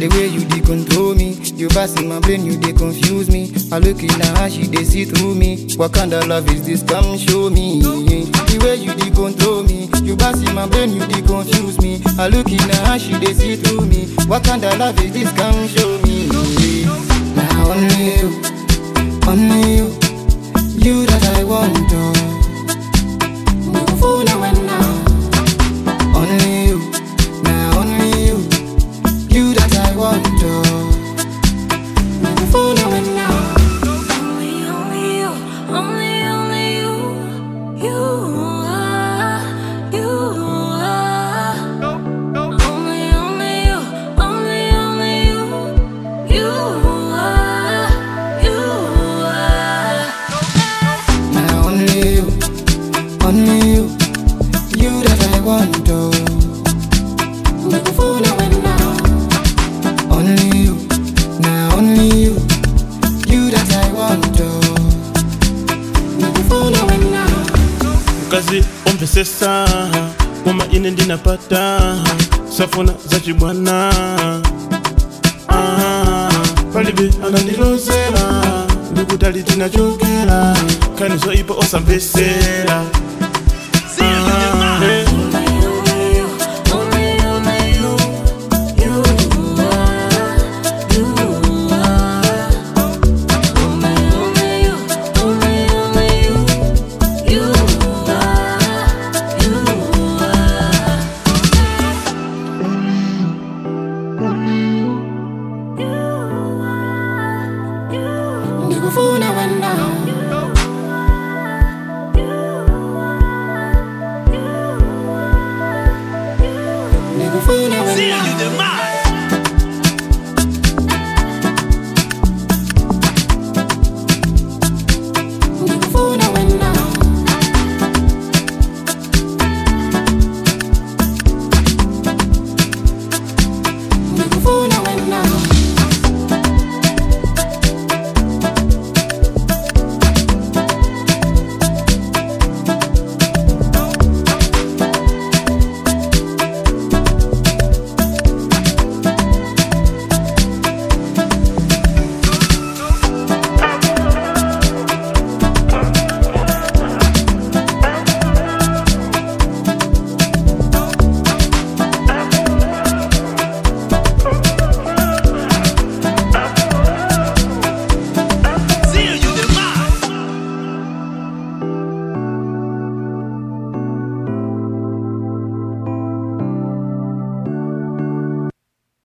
The way you dey control me, you pass in my brain, you dey confuse me. I look in her eye, she dey see through me. What kind of love is this? Come show me. The way you dey control me, you pass in my brain, you dey confuse me. I look in her eye, she dey see through me. What kind of love is this? Come show me. Now only you, only you, you that I want to. Fool now and now. Only you, now only you, you that I want to. Fool now and now. Only, only you, only, only you, you are, you are. Only, only you, only, only you, you are, you are. Now only you, only you, you that I want to. Fool now and now. Only you, now only you, you that I want to. Fool now and now. kazi omvesesa moma ine ndinapata safuna za chibwana Ah, palibe anandilozera ndikutali tinachokera kanizo ipo osamvesera Ah, eh. Only, only you, only, only you, you are, you are. Only, only you, only, only you, you are, you are. Fool now and now. Fool now and now.